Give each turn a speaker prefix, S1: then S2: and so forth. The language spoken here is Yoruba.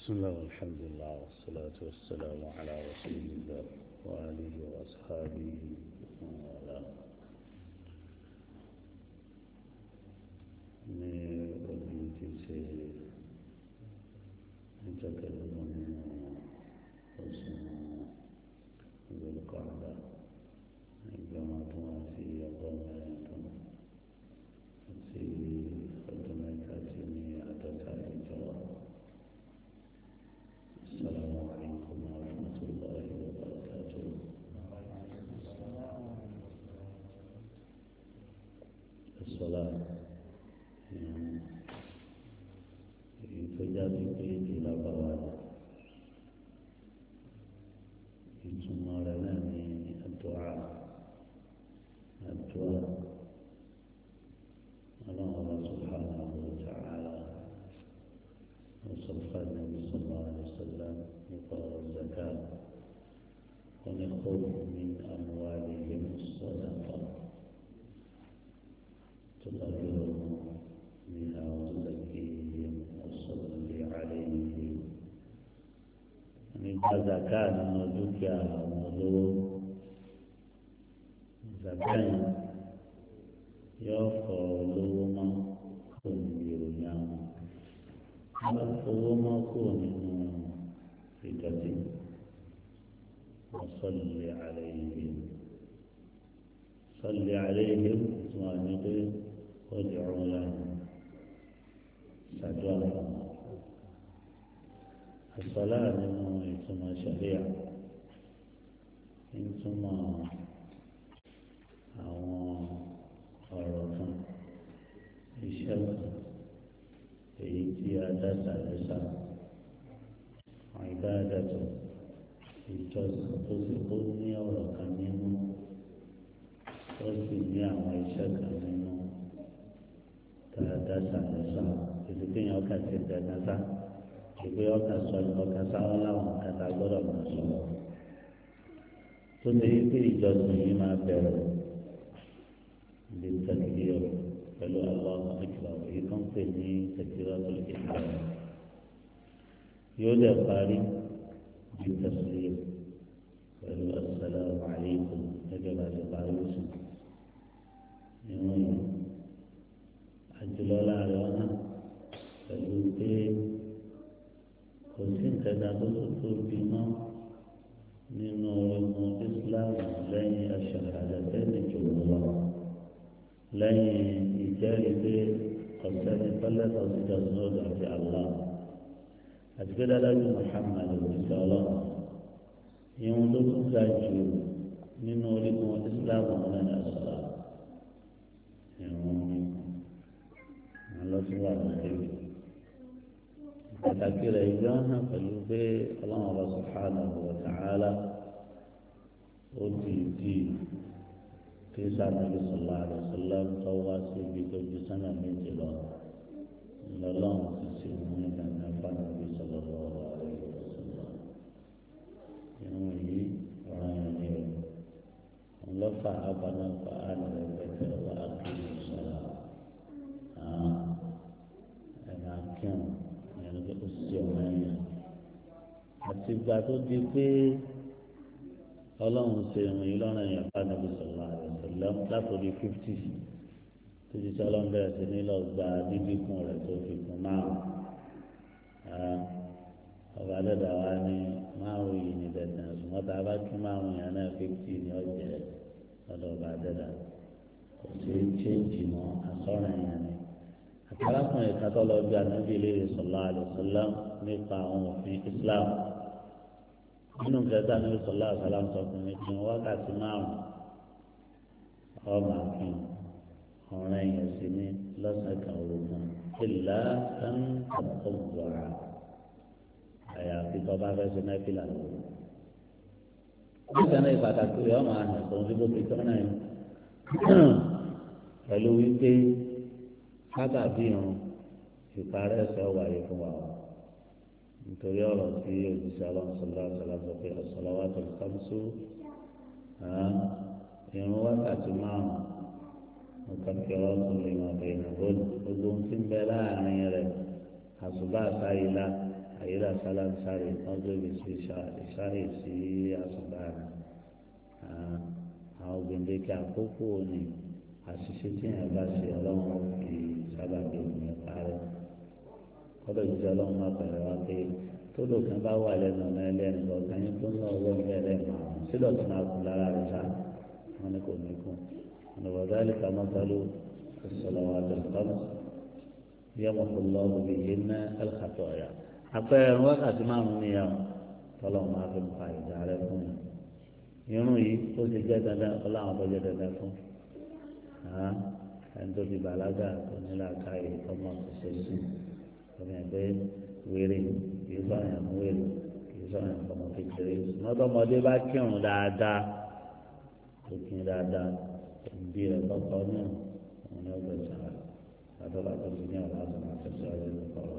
S1: بسم الله والحمد لله والصلاة والسلام على رسول الله وآله وأصحابه ومن والاه ní ọdún tí ṣe níjọ́ kẹlẹ́gbọ́n nínú oṣù ìgbèlúkọ̀ọ́dà ẹgbẹ̀rún ọdún àti ọgọ́rùn-ún ọdún àti ọdún mẹ́ta tí ní àádọ́ta ìjọ السلام عليكم ورحمة الله وبركاته الصلاة ìtọ́jáde pé ìlà bàbá rẹ̀ ìtumọ̀ rẹ̀ náà ní àdúrà àdúrà ọlọ́run ọba subhanahu wa ta'ala وصفى النبي صلى الله عليه وسلم يقرأ الزكاة ونخذ من أموالهم الصدقة تطهرهم بها وتزكيهم وصل عليهم nípa zaka nínú dúkìá àwọn olówó zaka yẹn yóò fọ olówó mọ́ kó ní ìròyìn àwọn wọ́n fowó mọ́ kó nínú ìdọ̀tí wọ́n sọ̀lẹ̀ àlẹ́ yìí sọ̀lẹ̀ àlẹ́ yìí tí wọ́n ní pé ó di ọ̀run lẹ́nu ṣàdúrà fún wọn. àṣọlá nínú ìtumọ̀ ṣẹ̀ríà ìtumọ̀ àwọn ọ̀rọ̀ kan iṣẹ́ kan èyí tí a dá sàlẹ́sà àwọn ìbáradàtọ̀ ìjọsìn tó sì kó ní ọ̀rọ̀ kan nínú tó sì ní àwọn iṣẹ́ kan nínú tá a dá sàlẹ́sà èdè kéèyàn ọkà ti dẹ̀gbẹ́ sá ìgbé ọkà sọ ọkà sáwọn láwọn kàtà gbọ́dọ̀ máa sọ tó ṣe yí pé ìjọsìn yìí máa bẹ̀rẹ̀ lè tẹ̀lé ọ̀rọ̀ pẹ̀lú àwọn akbar èyí kan pè ní tẹ̀síwájú ìgbà yóò dẹ̀ parí bí tẹ̀síwájú pẹ̀lú asalaamu alaykum gẹ́gẹ́ bá ti parí oṣù ìwọ̀n yìí àjùlọ láàrin ọ̀nà pẹ̀lú pé kò sí nǹkan tó tó tóbi mọ́ nínú ọmọ Islam lẹ́yìn aṣọ-àdàtẹ́ni jùlọ lọ lẹ́yìn ìjẹ́rìí pé ọ̀sẹ́ni tọ́lẹ́tọ̀ sí jọ́sọ́dọ̀ àti àlá àti pé dáadáa Muhammad òṣìṣẹ́ ọlọ́run ìhun tó tún ga jù nínú orígun Islam ọ̀nà ní àṣọlá ìhun ní alọ́síwá nàìjíríà pàtàkì rẹ̀ ìjọ hàn pẹ̀lú pé ọlọ́run ọba subhanahu wa ta'ala ó ti di kí sànàbí sọlá àdàsọlá tó wá síbi tó ju sánà méjì lọ lọ́lọ́run ti sì mú ìdáná fànàbí sọlá lọ́wọ́ àdàsọlá ìwọ̀n yìí ọ̀ràn yẹn ni o ńlọ́fà abanáfa ànàrẹ̀ pẹ̀tẹ̀ wà á kí ní sọlá ẹ̀ka kírun ìyẹn ló ó sì ọ̀ràn yẹn àti ìgbà tó di pé ọlọ́run ṣe ìrìn yìí lọ́rùn èèyàn bá nàbí sọ̀rọ̀ àdìsọ̀lọ́ látòrí fífítì títí tí ọlọ́run bẹ̀rẹ̀ sí ní lọ gba dídíkùn rẹ̀ tó fi kún márùn ọba dẹ́dà wa ní márùn yìí ní dandan ṣùgbọ́n tá a bá kí márùn yẹn náà fífítì ní ọ̀jẹ̀ lọ́dọ̀ ọba dẹ́dà kò sí chéǹjì mọ́ àsọ̀rọ̀ yẹn ni àtàlákùnrin kan tó lọ bí anábì ilé sọ̀rọ̀ àdìsọ̀lọ́ nípa àwọn òfin Islam nínú kẹta ní sọlá àṣàlá sọ fún mi kí n wákàtí márùn ọmọ àfin ọ̀rẹ́ yẹn sì ní lọ́sàn kan òògùn ìlà sáńtà ọ̀gbọ̀ra àyàfi tó bá fẹ́ ṣe mẹ́fìlà lọ́wọ́. nígbà náà ìpàtàkì rẹ̀ ọmọ àná tó ń fi bóbi tó náà yẹn pẹ̀lú wípé sábàbí irun ìparẹ́ ẹ̀sẹ̀ wáyé fún wa nítorí ọ̀rọ̀ tí òjíṣẹ́ aláǹsọ̀lá ṣọlá sọ pé ọ̀sọ̀lọ́wọ́ tó ń kábísú irun wákàtí márùn mọ̀kàkẹ́rọ́ tó lè máa bẹ̀rẹ̀ bọ́ọ̀lù gbogbo ohun tí ń bẹ láàrin rẹ̀ àṣùbà àṣàyílá àyílà sálánsárì wọ́n gbébi sí ìṣáì sí àsùnbà rẹ̀ àwọn gbèǹdéke àkókò ni àṣìṣe tí yẹn bá ṣe ọlọ́run fi sábà bí òun parẹ́ kọ́dọ̀ jíjẹ́ ọlọ́run má pẹ̀lú wa pé tó lòkàn bá wà lẹ́nu ọ̀nà ẹlẹ́ni lọ́kàn yín tó ń lọ ọwọ́ ìgbẹ́ ẹlẹ́mọ̀ àwọn sílọ̀ tó máa kún lára rẹ̀ sá wọn ni kò ní kún ọ̀nà bọ̀dá lè ka mọ́tálù ìṣọ̀lọ́wọ́ àtẹ̀kọ́nù yẹ́mọ̀ kó lọ́ òbí yìí ná ẹ̀lkàtọ̀ ọ̀yà àpẹẹrẹ wákàtí márùn-ún nìyàwó tọ́lọ́ máa fi pa ìjà rẹ̀ fún mi irun yìí ó ti jẹ́ dandan ọláwọn tó jẹ́ dandan fún ẹni tó ti bàlágà tó ní làákàyè ọmọ ṣiṣẹ́ sí ọmọ ẹgbẹ́ wéré kìí sọ̀rọ̀ yẹn wéré kìí sọ̀rọ̀ yẹn ọmọ kékeré mọ́tọ́mọdé bá kírun dáadáa tó kírun dáadáa ìbí rẹ̀ kọ́kọ́ náà òun ni ó gbẹ̀sán rẹ̀ látọ́ bá tó ti ní ọ̀la àtúnṣe àti ṣọ́ọ́rẹ́ nípa ọ̀rọ̀.